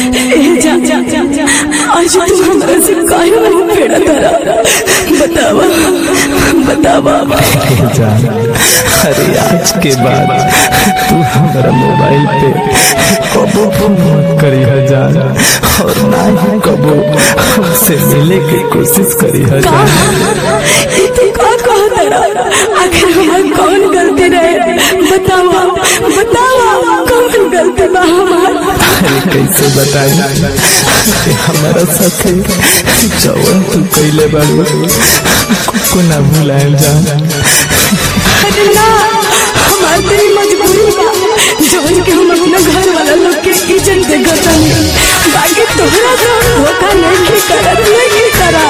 ए जा जा जा जा आज तू हमरा से काहे नहीं पेड़ा तारा बतावा बतावा जान अरे आज के बाद तू हमारा मोबाइल पे कबो फोन मत करी जान और ना ही कबो हमसे मिले की कोशिश करी जान तू का कह तारा आखिर हमार कौन गलती रहे बतावा बतावा कौन गलती बा हमार अरे कैसे बताई कि हमारा साथे जवन तू कैले बाड़ू को ना भुलाएल जान अरे ना हमार तेरी मजबूरी बा जवन के हम अपना घर वाला लोग के इज्जत दे गतानी बाकी तोहरा तो धोखा नहीं की करत नहीं करा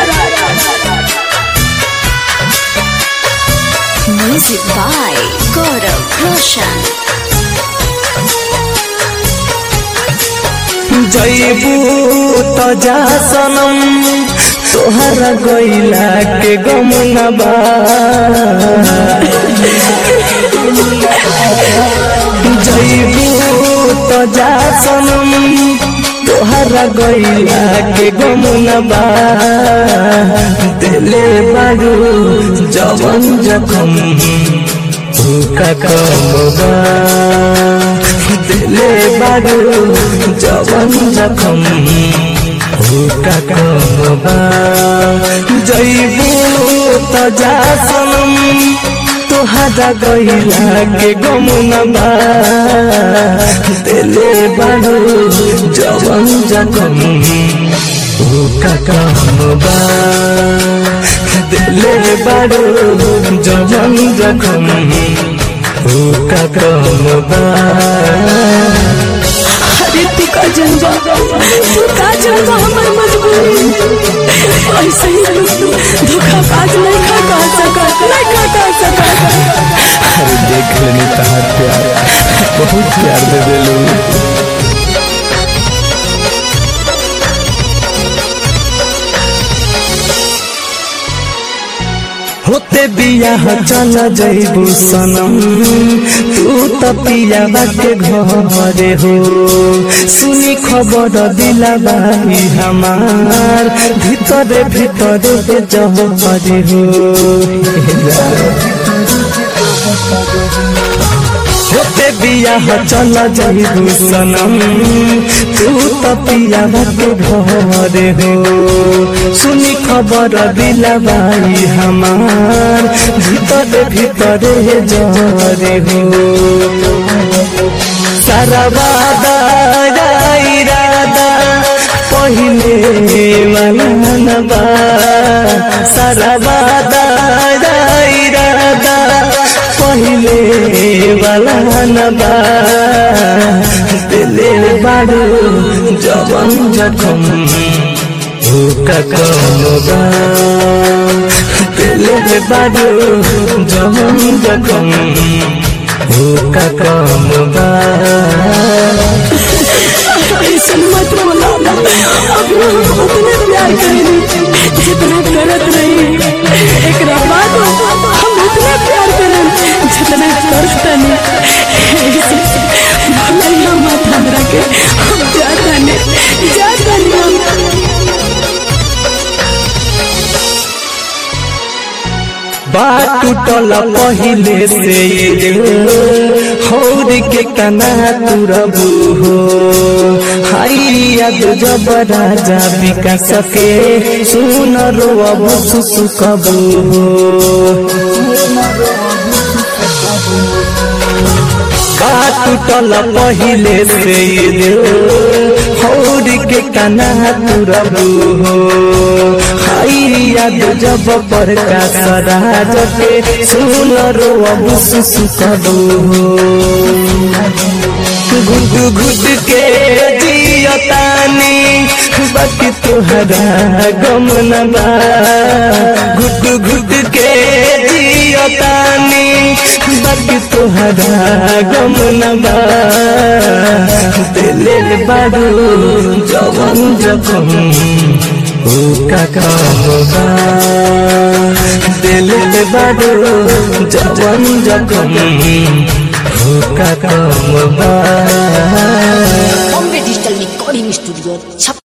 Music by Gaurav Roshan. जैबू तो जा सनम तोहरा गैला के गम न बा जैबू तो जा सनम तोहरा गैला के गम न बा दिले बारू जवन जखम का कम बा दिले बारू जवन जखम का कम बा जैबू तो जा सनम तोहरा गैला के गम न बा दिले बारू जवन जखम का कम बा दिले बारू जवन जखम का कम बा अरे तू का जनबा तू का जनबा हमार मजबूरी ऐसे ही तू धोखाबाज नहीं खा कह सकत नहीं खा कह सकत अरे देख लेनी तहार प्यार बहुत प्यार दे दिलू होते बियाह चल जैबू सनम तू तो पिया के घरे हो सुनी खबर दिला बाई हमार भीतरे भीतरे जहरे हो होते बियाह चल जैबू सनम तू तो पिया के घरे हो सुनी खबर दिला बाई हमार भीतरे भीतरे जरे हो सारा वादा इरादा पहिले वाला न बा सारा वादा इरादा पहिले वाला न बा दिले बाड़ू जवन जखम का कम बा दिले बाड़ू जवन जखम का कम बा ऐसे मत बोला अब हम उतने प्यार करेंगे जितना करत रही एक बाद हम उतना प्यार करें जितना करता नहीं भले मत हमरा के हम जाता नहीं जाता नहीं बात टूटल पहिले से हौर के कना तुरबू हो हाई याद जब राजा विकास के सुन रो अब सुसुकबू हो बात टूटल पहिले से हौर के कना तुरबू हो हाई याद जब पर का सराज के सुन रो अब सुसुकबू हो घुट घुट के जियतानी बाकी तुहरा गम न बा घुट घुट के जियतानी बाकी तुहरा गम न बा दिले बारू जवन जखम का काम बा दिल बारू जवन जखम का काम बा बॉम्बे डिजिटल रिकॉर्डिंग स्टूडियो छप